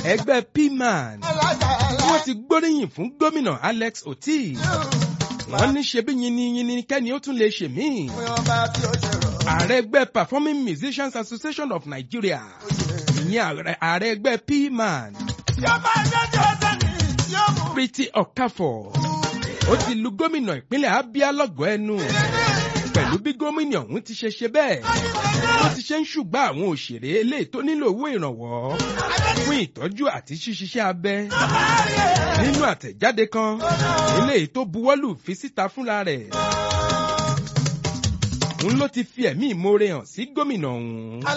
ẹgbẹ́ pman wọ́n ti gbóríyìn fún gómìnà alex oti wọ́n ní ṣebí yiniyini kẹ́ni ó tún lè ṣe míì ààrẹ ẹgbẹ́ performing musicians association of nigeria ìyẹn ààrẹ ẹgbẹ́ pman pretty okafor ó ti lu gómìnà ìpínlẹ̀ abia lọ́gọ̀ọ́ ẹnu pẹ̀lú bí gómìnà ọ̀hún ti ṣe ṣe bẹ́ẹ̀ ó ti ṣe ń ṣùgbọ́n àwọn òṣèré eléyìí tó nílò owó ìrànwọ́ fún ìtọ́jú àti ṣíṣiṣẹ́ abẹ nínú àtẹ̀jáde kan eléyìí tó buwọ́lù fi síta fúnra rẹ̀ òun ló ti fi ẹ̀mí ìmoore hàn sí gómìnà ọ̀hún.